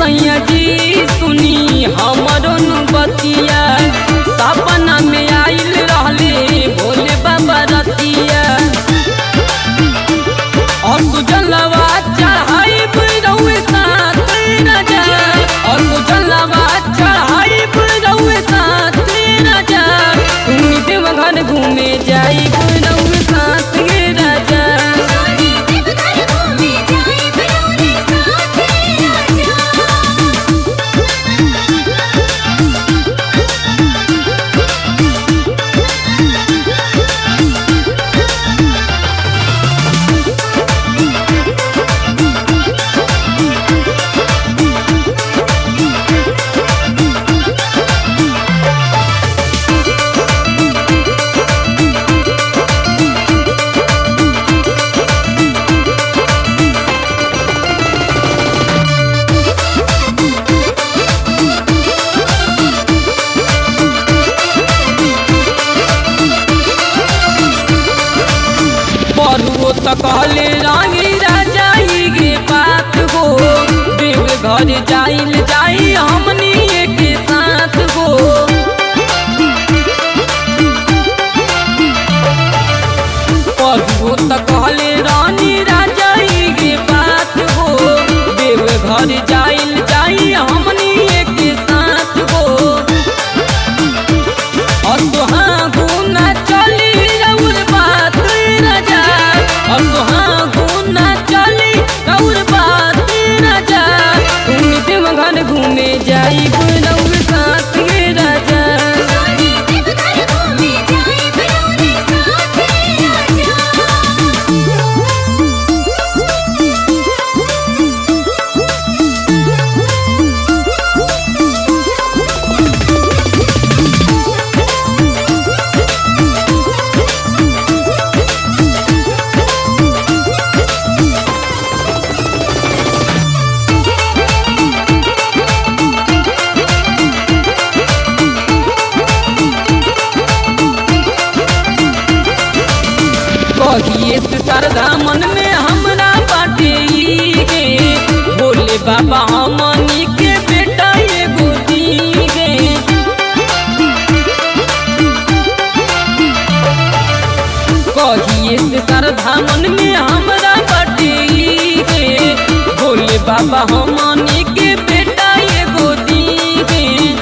सैया जी सुनी हमरो नु बतिया सपना में आइल रहले भोले बाबा रतिया और सुजलवा चढ़ाई रउए साथ राजा और सुजलवा चढ़ाई रउए साथ राजा सुनी देवघर घूमे जाई रउए साथ गे राजा सोनी देवघर घूमे जाए बरौनी साथ राजा पढ़ुओ त कहले रानी राजा ही गे बात हो देव घर जाइल जाई हमनी के साथ हो पढ़ुओ त कहले रानी राजा ही गे बात हो देव घर जाइल जाई हमनी के साथ हो असुहागुना चली रउर बात राजा असुहागुना चली रउर बात राजा तुम देवघर घूमे जाई रउर साथ गे राजा सोनी देवघर घूमे जाए बरौनी साथ राजा कहिए से सरदा मन में हमरा बाटे ई गे बोले बाबा हमनी के बेटा एगो दी गे कहिए से सरधा मन में हमरा बाटे ई गे बोले बाबा हमनी के बेटा एगो दी गे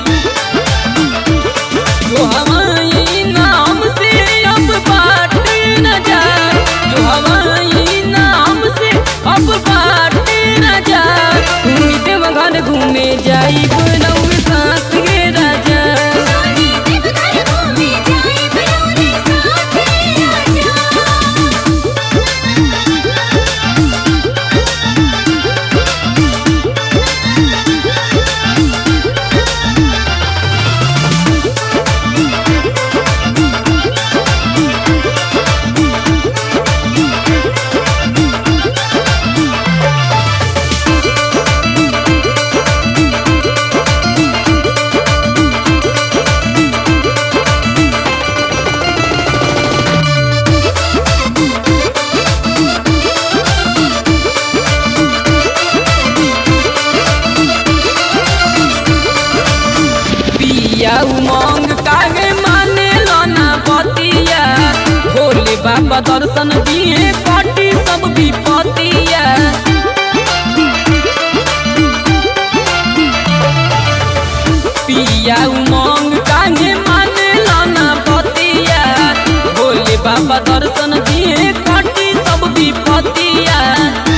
जो हमारी नाम से अब बाट न जाए जो हमारी नाम से अब बाट न जाए सुनी देवघर घूमे जाई रउर साथ गे राजा सोनी देवघर घूमे जाए बरौनी साथ राजा पिया उमंग कागे माने लना बतिया भोले बाबा दर्शन दिए कटी सब विपतिया पिया उमंग कागे माने लना बतिया भोले बाबा दर्शन दिए कटी सब विपतिया